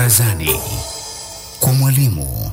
Barazani kwa mwalimu.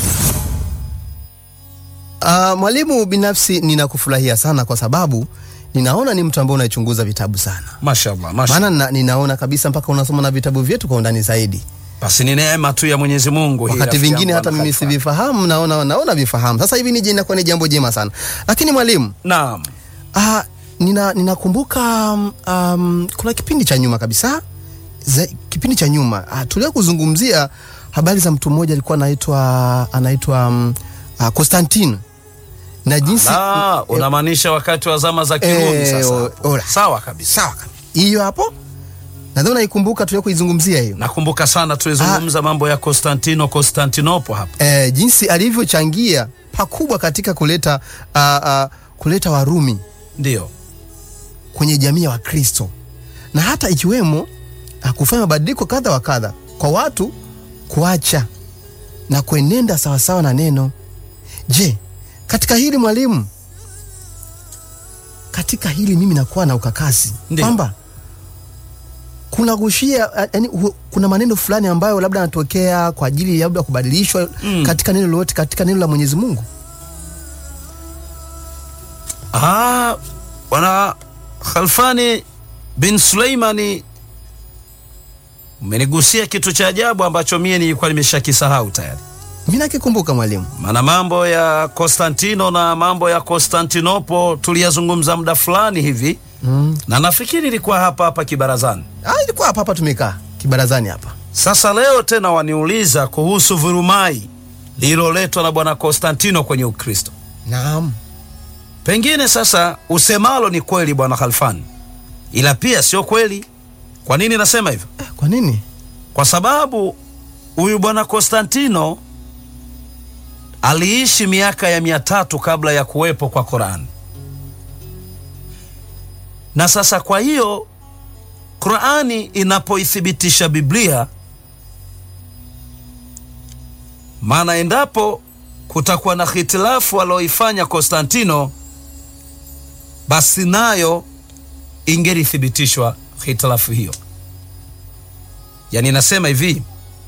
Uh, mwalimu, binafsi ninakufurahia sana kwa sababu ninaona ni mtu ambaye unaichunguza vitabu sana, Mashallah, mashallah. maana na, ninaona kabisa mpaka unasoma na vitabu vyetu kwa undani zaidi. Basi ni neema tu ya Mwenyezi Mungu. hii Wakati rafiki vingine yangu hata mimi Al-Khalifa. sivifahamu, naona naona vifahamu. Sasa hivi nije inakuwa ni jambo jema sana, lakini mwalimu, Naam. uh, nina ninakumbuka um, kuna kipindi cha nyuma kabisa za, kipindi cha nyuma uh, tulia kuzungumzia habari za mtu mmoja alikuwa anaitwa anaitwa um, uh, Constantine na jinsi La, unamaanisha wakati wa zama za Kirumi Eh, sasa. o- ora. Sawa kabisa. sawa kabisa. hiyo hapo nadhani unaikumbuka tulia kuizungumzia hiyo Nakumbuka sana tulizungumza mambo ya Konstantino Konstantinopo hapa. eh, jinsi alivyochangia pakubwa katika kuleta uh, uh, kuleta Warumi Ndio. kwenye jamii ya Wakristo na hata ikiwemo uh, kufanya mabadiliko kadha wa kadha kwa watu kuacha na kuenenda sawasawa na neno. Je, katika hili mwalimu, katika hili mimi nakuwa na ukakasi Ndiyo. kwamba kuna gushia uh, yani, hu- kuna maneno fulani ambayo labda yanatokea kwa ajili ya labda kubadilishwa Mm. katika neno lolote katika neno la Mwenyezi Mungu. Ah, bwana Khalfani bin Suleimani umenigusia kitu cha ajabu ambacho mie nilikuwa nimeshakisahau tayari. Mimi nakikumbuka mwalimu. Maana mambo ya Konstantino na mambo ya Konstantinopo tuliyazungumza muda fulani hivi Mm. na nafikiri ilikuwa hapa hapa kibarazani. Ah, ilikuwa hapa hapa tumekaa kibarazani hapa. Sasa leo tena waniuliza kuhusu vurumai lililoletwa na bwana Konstantino kwenye Ukristo. Naam. Pengine sasa usemalo ni kweli bwana Khalfan, ila pia sio kweli. Kwa nini nasema hivyo? Eh, Kwa nini? Kwa sababu huyu bwana Konstantino aliishi miaka ya mia tatu kabla ya kuwepo kwa Qurani, na sasa kwa hiyo Qurani inapoithibitisha Biblia, maana endapo kutakuwa na hitilafu alioifanya Konstantino, basi nayo ingelithibitishwa hitilafu hiyo. Yaani nasema hivi,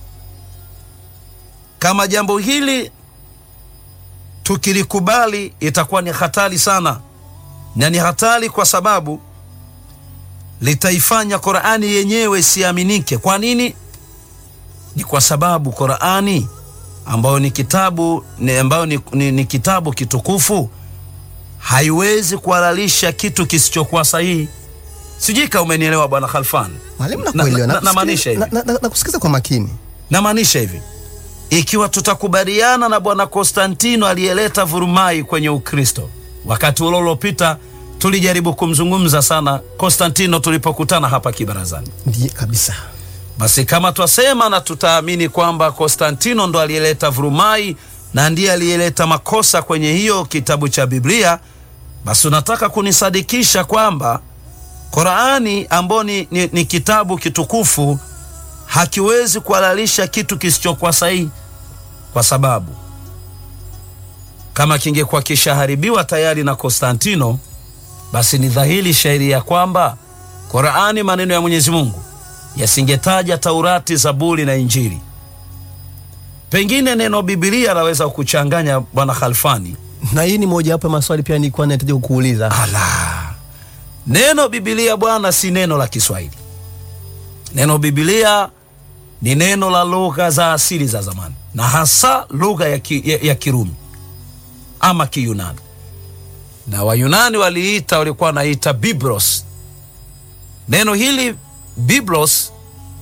kama jambo hili tukilikubali itakuwa ni hatari sana, na ni hatari kwa sababu litaifanya Qur'ani yenyewe isiaminike. Kwa nini? Ni kwa sababu Qur'ani ambayo ni kitabu ni ambayo ni, ni, ni kitabu kitukufu haiwezi kuhalalisha kitu kisichokuwa sahihi. Sijui kama umenielewa bwana Khalfan. Mwalimu Na- nakuelewa. na- Na, namaanisha hivi. na, na, na, nakusikiza kwa makini. Namaanisha hivi, ikiwa tutakubaliana na bwana Konstantino aliyeleta vurumai kwenye Ukristo, wakati ule uliopita tulijaribu kumzungumza sana Konstantino tulipokutana hapa kibarazani. Ndiye kabisa. Basi kama twasema na tutaamini kwamba Konstantino ndo aliyeleta vurumai na ndiye aliyeleta makosa kwenye hiyo kitabu cha Biblia, basi unataka kunisadikisha kwamba Qurani ambayo ni, ni, ni kitabu kitukufu hakiwezi kuhalalisha kitu kisichokuwa sahihi, kwa sababu kama kingekuwa kishaharibiwa tayari na Konstantino, basi ni dhahiri shairi ya kwamba Qurani maneno ya Mwenyezi Mungu yasingetaja Taurati, Zaburi na Injili. Pengine neno Bibilia laweza kuchanganya bwana Khalfani. Na hii ni moja wapo ya maswali pia nilikuwa nahitaji kukuuliza. Ala, neno Bibilia bwana si neno la Kiswahili. Neno Bibilia ni neno la lugha za asili za zamani, na hasa lugha ya, ki, ya, ya Kirumi ama Kiyunani, na Wayunani waliita walikuwa wanaita Biblos. Neno hili Biblos,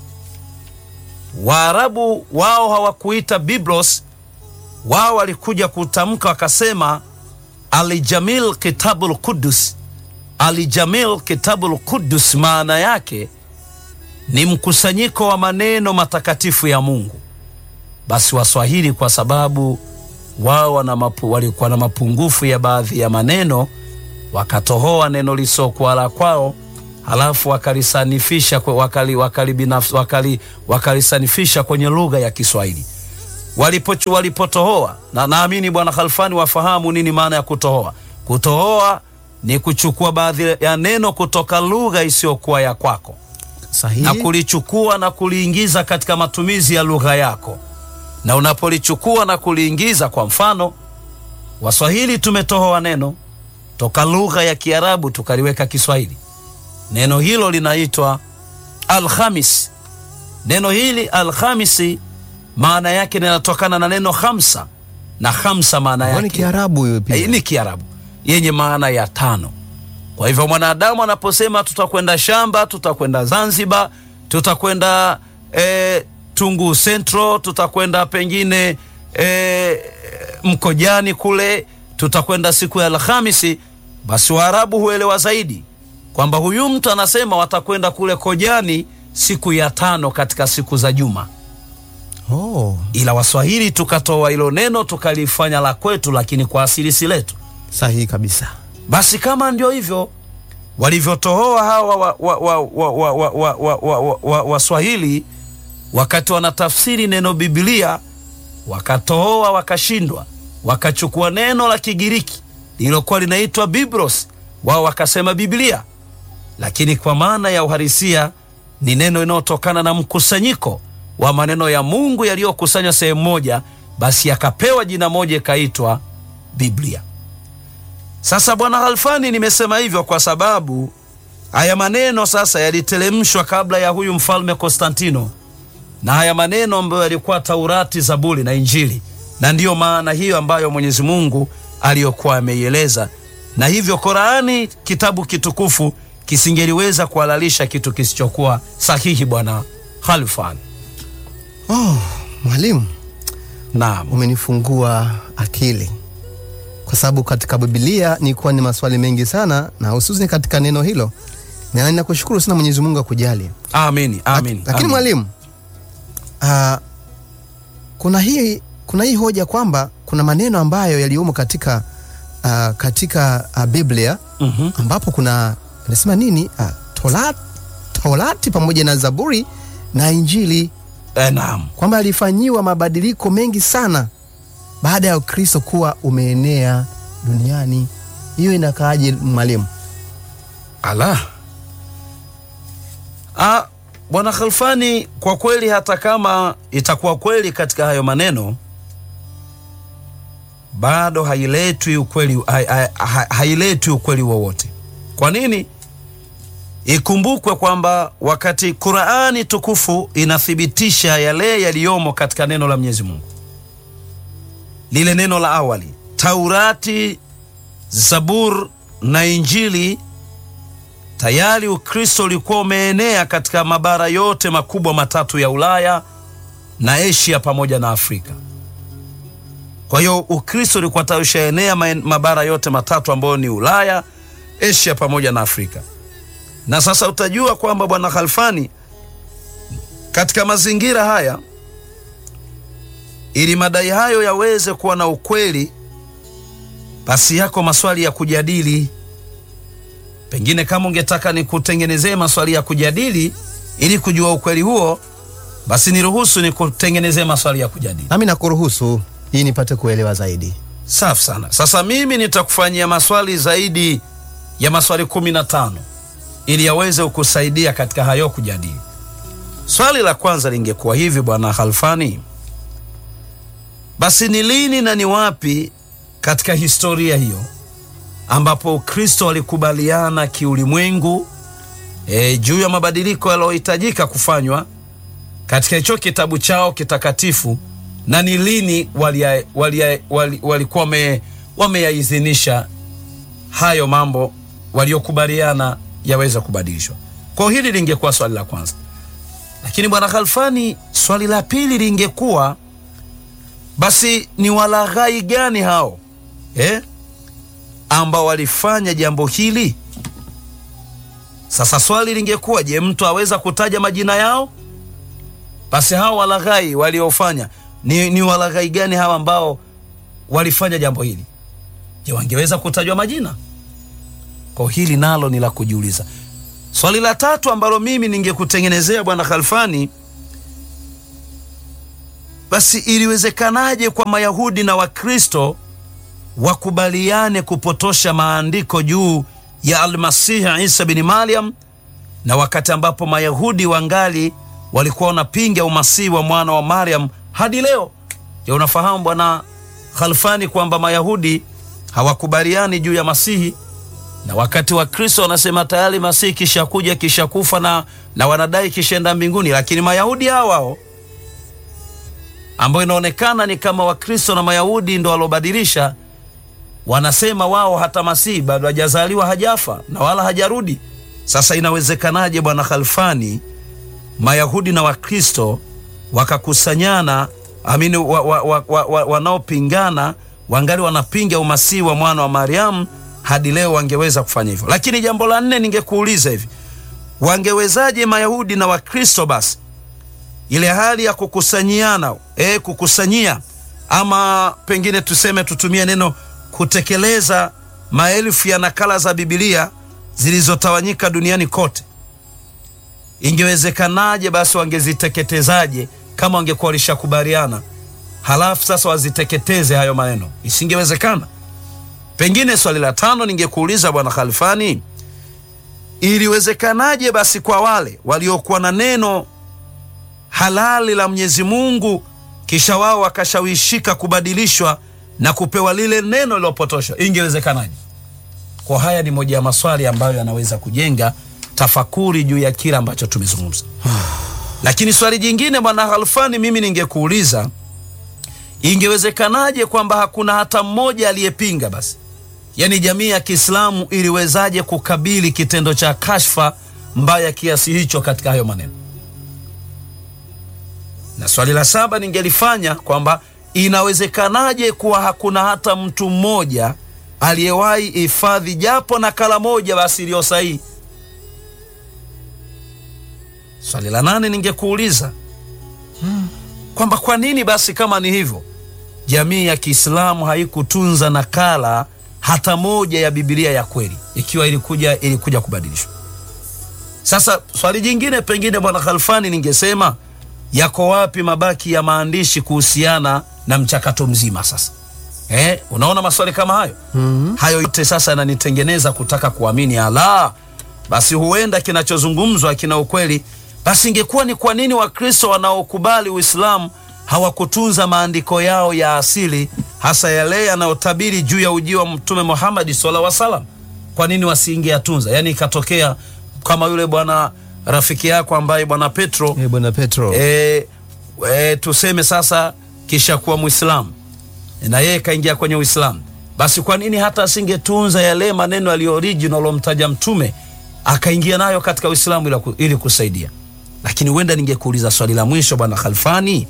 Waarabu wao hawakuita Biblos, wao walikuja kutamka wakasema Alijamil Kitabul Kudus. Alijamil Kitabul Kudus maana yake ni mkusanyiko wa maneno matakatifu ya Mungu. Basi Waswahili kwa sababu wao wana mapu, walikuwa na mapungufu ya baadhi ya maneno, wakatohoa neno lisokuwa la kwao, halafu wakalisanifisha kwe- wakali, wakali, binafsi- wakali, wakalisanifisha kwenye lugha ya Kiswahili walipo walipotohoa na naamini bwana Khalfani wafahamu nini maana ya kutohoa. Kutohoa ni kuchukua baadhi ya neno kutoka lugha isiyokuwa ya kwako Sahihi. na kulichukua na kuliingiza katika matumizi ya lugha yako. Na unapolichukua na kuliingiza, kwa mfano, Waswahili tumetohoa neno toka lugha ya Kiarabu tukaliweka Kiswahili. Neno hilo linaitwa Alhamis. Neno hili Alhamisi maana yake linatokana na neno hamsa, na hamsa maana Kwani yake Kiarabu hiyo pia? Eh, ni Kiarabu yenye maana ya tano. Kwa hivyo mwanadamu anaposema tutakwenda shamba, tutakwenda Zanzibar, tutakwenda eh, Tungu Central, tutakwenda pengine eh, Mkojani kule, tutakwenda siku ya Alhamisi, basi Waarabu huelewa zaidi kwamba huyu mtu anasema watakwenda kule Kojani siku ya tano katika siku za juma Oh, ila Waswahili tukatoa hilo neno tukalifanya la kwetu, lakini kwa asili si letu. sahihi kabisa. Basi kama ndio hivyo walivyotohoa hawa Waswahili wa, wa, wa, wa, wa, wa, wa, wa, wa, wa, Waswahili wakati wanatafsiri neno Biblia, wakatohoa wakashindwa, wakachukua neno la Kigiriki lililokuwa linaitwa Biblos, wao wakasema Biblia, lakini kwa maana ya uhalisia ni neno linalotokana na mkusanyiko wa maneno ya Mungu yaliyokusanywa sehemu moja, basi yakapewa jina moja ikaitwa Biblia. Sasa bwana Halfani, nimesema hivyo kwa sababu haya maneno sasa yalitelemshwa kabla ya huyu mfalme Konstantino, na haya maneno ambayo yalikuwa Taurati, Zaburi na Injili, na ndiyo maana hiyo ambayo Mwenyezi Mungu aliyokuwa ameieleza, na hivyo Korani, kitabu kitukufu, kisingeliweza kuhalalisha kitu kisichokuwa sahihi. Bwana Halfani, Oh, mwalimu naam. umenifungua akili kwa sababu katika Biblia nilikuwa ni maswali mengi sana, na hususan katika neno hilo, na ninakushukuru sana Mwenyezi Mungu akujali. Amini, amini, Lakini amini. mwalimu, ah, kuna hii kuna hii hoja kwamba kuna maneno ambayo yaliyomo katika ah, katika ah, Biblia Mhm. ambapo kuna nasema nini ah, Tola- Torati pamoja na Zaburi na Injili Eh, naam. kwamba alifanyiwa mabadiliko mengi sana baada ya Ukristo kuwa umeenea duniani. Hiyo inakaaje mwalimu? Ala. Ah, Bwana Khalfani, kwa kweli hata kama itakuwa kweli katika hayo maneno bado hailetwi ukweli, hai- hai- hai- hailetwi ukweli wowote. Kwa nini? Ikumbukwe kwamba wakati Qurani tukufu inathibitisha yale yaliyomo katika neno la Mwenyezi Mungu, lile neno la awali, Taurati, Zabur na Injili tayari Ukristo ulikuwa umeenea katika mabara yote makubwa matatu ya Ulaya na Asia pamoja na Afrika. Kwa hiyo Ukristo ulikuwa tayari ushaenea maen- mabara yote matatu ambayo ni Ulaya, Asia pamoja na Afrika. Na sasa utajua kwamba Bwana Khalfani, katika mazingira haya, ili madai hayo yaweze kuwa na ukweli, basi yako maswali ya kujadili pengine kama ungetaka nikutengenezee maswali ya kujadili ili kujua ukweli huo, basi niruhusu nikutengenezee maswali ya kujadili. Nami nakuruhusu hii nipate kuelewa zaidi. Safi sana. Sasa mimi nitakufanyia maswali zaidi ya maswali kumi na tano ili yaweze kukusaidia katika hayo kujadili. Swali la kwanza lingekuwa hivi, bwana Khalfani, basi ni lini na ni wapi katika historia hiyo ambapo Ukristo walikubaliana kiulimwengu e, juu ya mabadiliko yaliyohitajika kufanywa katika hicho kitabu chao kitakatifu, na ni lini walia- walia- wali- walikuwa wame- wameyaidhinisha hayo mambo waliokubaliana yaweza kubadilishwa. Kwa hiyo hili lingekuwa swali la kwanza, lakini bwana Khalfani, swali la pili lingekuwa basi ni walaghai gani hao eh? ambao walifanya jambo hili. Sasa swali lingekuwa je, mtu aweza kutaja majina yao? Basi hao walaghai waliofanya ni, ni walaghai gani hawa ambao walifanya jambo hili? Je, wangeweza kutajwa majina? Kwa hili nalo ni la kujiuliza. Swali la tatu ambalo mimi ningekutengenezea bwana Khalfani, basi iliwezekanaje kwa Mayahudi na Wakristo wakubaliane kupotosha maandiko juu ya Almasihi Isa bin Maryam na wakati ambapo Mayahudi wangali walikuwa wanapinga umasihi wa mwana wa Mariam hadi leo. Je, unafahamu bwana Khalfani kwamba Mayahudi hawakubaliani juu ya Masihi, na wakati wa Kristo wanasema tayari Masihi kishakuja kishakufa na, na wanadai kishaenda mbinguni, lakini Mayahudi hao hao ambao inaonekana ni kama Wakristo na Mayahudi ndo walobadilisha, wanasema wao hata Masihi bado hajazaliwa, hajafa na wala hajarudi. Sasa inawezekanaje bwana Khalfani, Mayahudi na Wakristo wakakusanyana amini wa, wa, wa, wa, wa, wanaopingana wangali wanapinga umasihi wa mwana wa Mariamu hadi leo wangeweza kufanya hivyo. Lakini jambo la nne, ningekuuliza hivi, wangewezaje Mayahudi na Wakristo basi ile hali ya kukusanyiana, e, kukusanyia ama pengine tuseme tutumie neno kutekeleza maelfu ya nakala za Biblia zilizotawanyika duniani kote, ingewezekanaje basi wangeziteketezaje kama wangekuwa walishakubaliana halafu sasa waziteketeze hayo maneno? Isingewezekana. Pengine swali la tano ningekuuliza bwana Khalfani, iliwezekanaje basi kwa wale waliokuwa na neno halali la Mwenyezi Mungu kisha wao wakashawishika kubadilishwa na kupewa lile neno lilopotoshwa, ingewezekanaje? Kwa haya ni moja ya maswali ambayo yanaweza kujenga tafakuri juu ya kile ambacho tumezungumza. Lakini swali jingine bwana Khalfani, mimi ningekuuliza ingewezekanaje kwamba hakuna hata mmoja aliyepinga? Basi yaani jamii ya Kiislamu iliwezaje kukabili kitendo cha kashfa mbaya kiasi hicho katika hayo maneno? Na swali la saba ningelifanya kwamba inawezekanaje kuwa hakuna hata mtu mmoja aliyewahi hifadhi japo nakala moja basi iliyo sahihi? Swali la nane ningekuuliza kwamba kwa nini basi kama ni hivyo jamii ya Kiislamu haikutunza nakala hata moja ya Biblia ya kweli ikiwa ilikuja ilikuja kubadilishwa. Sasa swali jingine pengine bwana Khalfani, ningesema yako wapi mabaki ya maandishi kuhusiana na mchakato mzima sasa? Eh, unaona maswali kama hayo mm-hmm. Hayo yote sasa yananitengeneza kutaka kuamini ala, basi huenda kinachozungumzwa kina ukweli. Basi ingekuwa ni kwa nini Wakristo wanaokubali Uislamu hawakutunza maandiko yao ya asili, hasa yale yanayotabiri juu ya ujio wa Mtume Muhammad sallallahu alaihi wasallam? Kwa nini wasingeyatunza? Yaani ikatokea kama yule bwana rafiki yako ambaye bwana Petro Eh, bwana Petro e, e, tuseme sasa kisha kuwa Mwislamu na yeye kaingia kwenye Uislamu, basi kwa nini hata asingetunza yale maneno yaliyo original alomtaja Mtume akaingia nayo katika Uislamu ili, ku- ili kusaidia? Lakini huenda ningekuuliza swali la mwisho bwana Khalfani,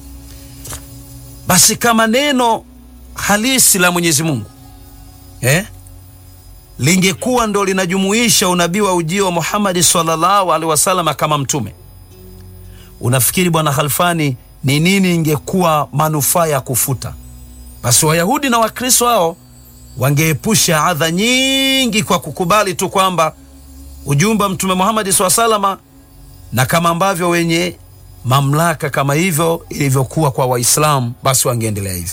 basi kama neno halisi la Mwenyezi Mungu eh, lingekuwa ndo linajumuisha unabii wa ujio wa Muhammadi sallallahu alaihi wasallam kama mtume unafikiri bwana Khalfani ni nini ingekuwa manufaa ya kufuta? Basi Wayahudi na Wakristo hao wangeepusha adha nyingi kwa kukubali tu kwamba ujumbe wa Mtume Muhammad SAW salama, na kama ambavyo wenye mamlaka kama hivyo ilivyokuwa kwa Waislamu, basi wangeendelea hivyo.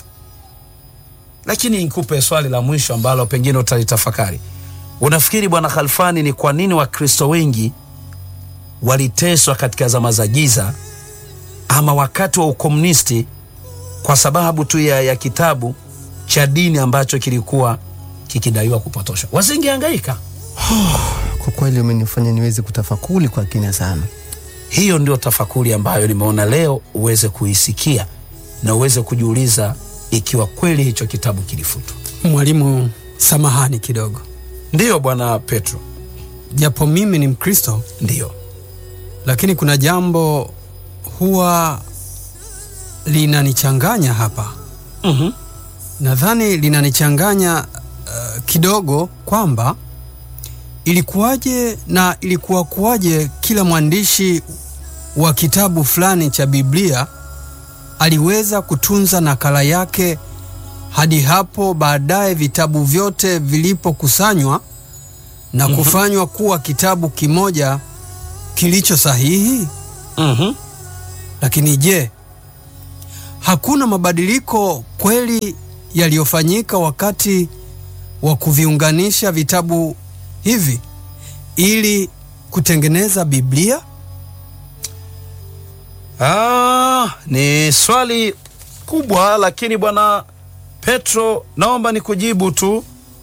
Lakini nikupe swali la mwisho ambalo pengine utalitafakari. Unafikiri bwana Khalfani, ni kwa nini Wakristo wengi waliteswa katika zama za giza ama wakati wa ukomunisti kwa sababu tu ya, ya kitabu cha dini ambacho kilikuwa kikidaiwa kupotoshwa? Wasingehangaika. kwa kweli umenifanya niweze kutafakuri kwa kina sana. Hiyo ndio tafakuri ambayo nimeona leo uweze kuisikia na uweze kujiuliza ikiwa kweli hicho kitabu kilifutwa. Mwalimu, samahani kidogo, Ndiyo bwana Petro, japo mimi ni Mkristo, ndiyo. lakini kuna jambo huwa linanichanganya hapa. mm Nadhani linanichanganya uh, kidogo kwamba ilikuwaje na ilikuwa kuwaje kila mwandishi wa kitabu fulani cha Biblia aliweza kutunza nakala yake hadi hapo baadaye vitabu vyote vilipokusanywa na kufanywa kuwa kitabu kimoja kilicho sahihi. mm Lakini je, hakuna mabadiliko kweli yaliyofanyika wakati wa kuviunganisha vitabu hivi ili kutengeneza Biblia? Ah, ni swali kubwa, lakini bwana Petro, naomba nikujibu tu.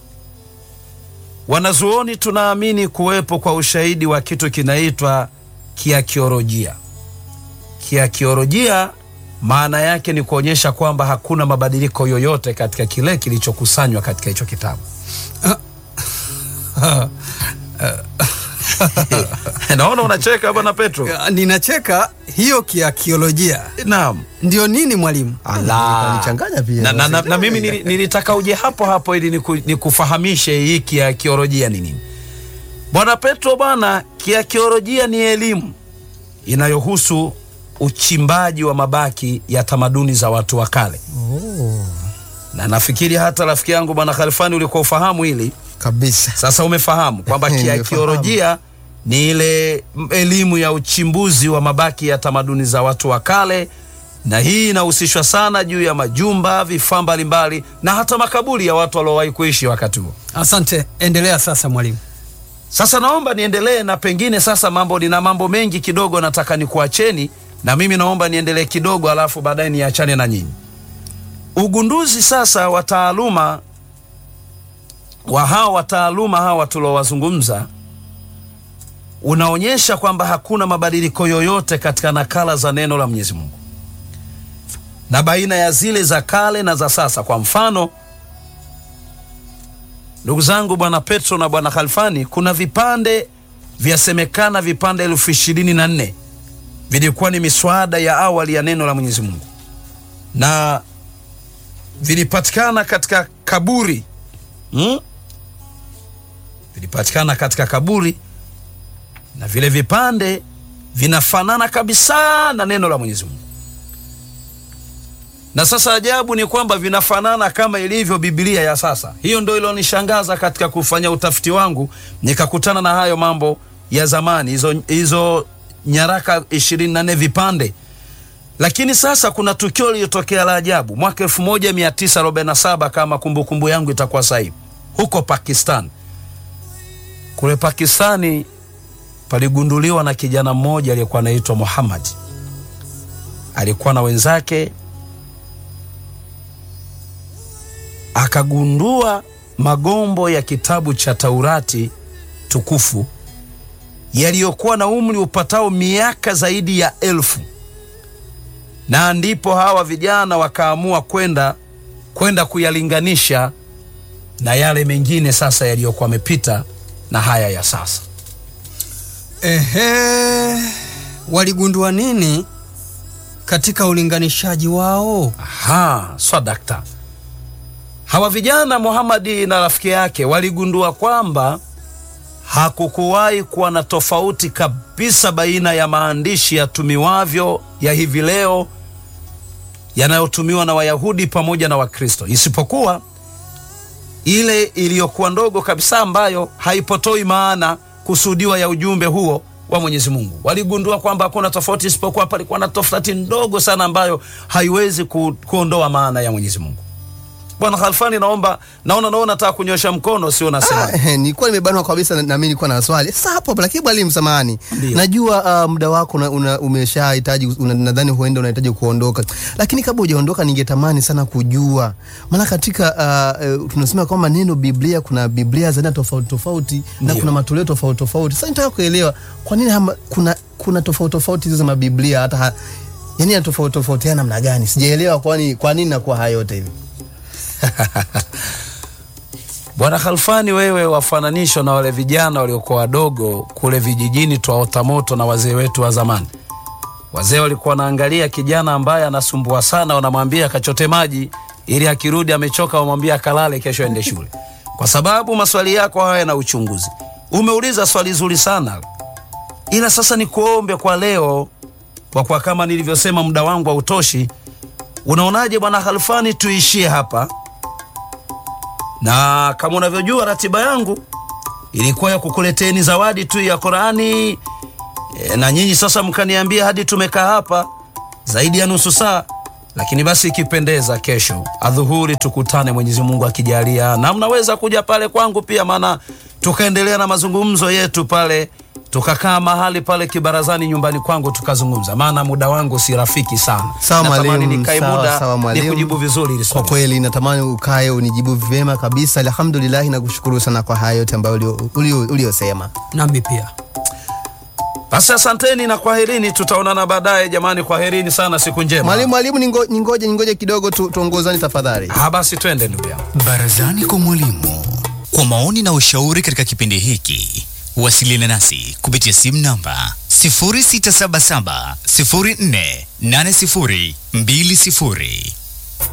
Wanazuoni tunaamini kuwepo kwa ushahidi wa kitu kinaitwa kiakiolojia. Kiakiolojia maana yake ni kuonyesha kwamba hakuna mabadiliko yoyote katika kile kilichokusanywa katika hicho kitabu. Naona unacheka bwana Petro. Ya, Ninacheka hiyo kiakiolojia Naam. ndio nini mwalimu? Kanichanganya pia. na, na, na, na mimi nili- nilitaka uje hapo hapo ili niku, nikufahamishe hii kiakiolojia ni nini. Bwana Petro bwana, kiakiolojia ni elimu inayohusu uchimbaji wa mabaki ya tamaduni za watu wa kale. Na nafikiri hata rafiki yangu bwana Khalfani ulikuwa ufahamu hili. kabisa. Sasa umefahamu kwamba Nimefahamu. kiakiolojia ni ile m- elimu ya uchimbuzi wa mabaki ya tamaduni za watu wa kale, na hii inahusishwa sana juu ya majumba, vifaa mbalimbali na hata makaburi ya watu waliowahi kuishi wakati huo. Asante, endelea sasa mwalimu. Sasa naomba niendelee na pengine sasa mambo, nina mambo mengi kidogo nataka nikuacheni, na mimi naomba niendelee kidogo, alafu baadaye niachane na nyinyi. Ugunduzi sasa wa taaluma wa hawa wataaluma hawa tuliowazungumza unaonyesha kwamba hakuna mabadiliko yoyote katika nakala za neno la Mwenyezi Mungu na baina ya zile za kale na za sasa. Kwa mfano, ndugu zangu, bwana Petro na bwana Khalfani, kuna vipande vyasemekana vipande elfu ishirini na nne vilikuwa ni miswada ya awali ya neno la Mwenyezi Mungu na vilipatikana katika kaburi hmm? vilipatikana katika kaburi na vile vipande vinafanana kabisa na neno la Mwenyezi Mungu. Na sasa ajabu ni kwamba vinafanana kama ilivyo Biblia ya sasa. Hiyo ndio ilionishangaza katika kufanya utafiti wangu, nikakutana na hayo mambo ya zamani, hizo hizo nyaraka 24 vipande. Lakini sasa kuna tukio lilitokea la ajabu mwaka 1947 kama kumbukumbu kumbu yangu itakuwa sahihi, huko Pakistan. Kule Pakistani paligunduliwa na kijana mmoja aliyekuwa anaitwa Muhammad. Alikuwa na wenzake, akagundua magombo ya kitabu cha Taurati tukufu yaliyokuwa na umri upatao miaka zaidi ya elfu, na ndipo hawa vijana wakaamua kwenda kwenda kuyalinganisha na yale mengine sasa yaliyokuwa yamepita na haya ya sasa. Ehe, waligundua nini katika ulinganishaji wao? Aha, swadakta. Hawa vijana Muhamadi na rafiki yake waligundua kwamba hakukuwahi kuwa na tofauti kabisa baina ya maandishi yatumiwavyo ya hivi leo yanayotumiwa na Wayahudi pamoja na Wakristo, isipokuwa ile iliyokuwa ndogo kabisa ambayo haipotoi maana kusudiwa ya ujumbe huo wa Mwenyezi Mungu. Waligundua kwamba hakuna tofauti, isipokuwa palikuwa na tofauti ndogo sana ambayo haiwezi ku, kuondoa maana ya Mwenyezi Mungu. Bwana Khalfani, naomba naona naona nataka kunyosha mkono, sio nasema. Ah, nilikuwa nimebanwa kabisa na na mimi nilikuwa na swali sasa hapo hapo, lakini mwalimu, samahani, Ndio. najua uh, muda wako una, una, umeshahitaji una, nadhani huenda unahitaji kuondoka, lakini kabla hujaondoka, ningetamani sana kujua, maana katika uh, uh, tunasema kwamba neno Biblia kuna Biblia za aina tofauti tofauti na Ndio. kuna matoleo tofauti tofauti. Sasa nitaka kuelewa kwa nini hama, kuna kuna tofauti tofauti hizo za mabiblia hata ha, yani ya tofauti tofautiana namna gani? Sijaelewa kwani kwa nini nakuwa haya yote hivi. Bwana Khalfani, wewe wafananishwa na wale vijana waliokuwa wadogo kule vijijini twaota moto na wazee wetu wa zamani. Wazee walikuwa wanaangalia kijana ambaye anasumbua sana, wanamwambia kachote maji ili akirudi amechoka, wamwambia akalale, kesho ende shule, kwa sababu maswali yako haya yana uchunguzi. Umeuliza swali zuri sana, ila sasa ni kuombe kwa leo, kwa kuwa kama nilivyosema muda wangu hautoshi. Unaonaje bwana Khalfani, tuishie hapa? na kama unavyojua ratiba yangu ilikuwa ya kukuleteni zawadi tu ya Qurani e, na nyinyi sasa mkaniambia hadi tumekaa hapa zaidi ya nusu saa, lakini basi ikipendeza, kesho adhuhuri tukutane, Mwenyezi Mungu akijalia, na mnaweza kuja pale kwangu pia, maana tukaendelea na mazungumzo yetu pale, tukakaa mahali pale kibarazani nyumbani kwangu tukazungumza, maana muda wangu si rafiki sana. Sawa Natamani mwalimu, nikae sawa, muda sawa mwalimu. nikujibu vizuri hili Kwa swali. kweli natamani ukae unijibu vyema kabisa. Alhamdulillah, nakushukuru sana kwa hayo yote ambayo ulio- ulio- uliosema. Nami pia Basi asanteni na kwaherini, tutaonana baadaye jamani. Kwaherini sana, siku njema. Mwalimu, mwalimu, ningo- ningoje ningoje kidogo tu, tuongozani tafadhali. Ah, basi twende ndugu yangu. Barazani kwa mwalimu. Kwa maoni na ushauri katika kipindi hiki, wasiliana nasi kupitia simu namba 0677 048020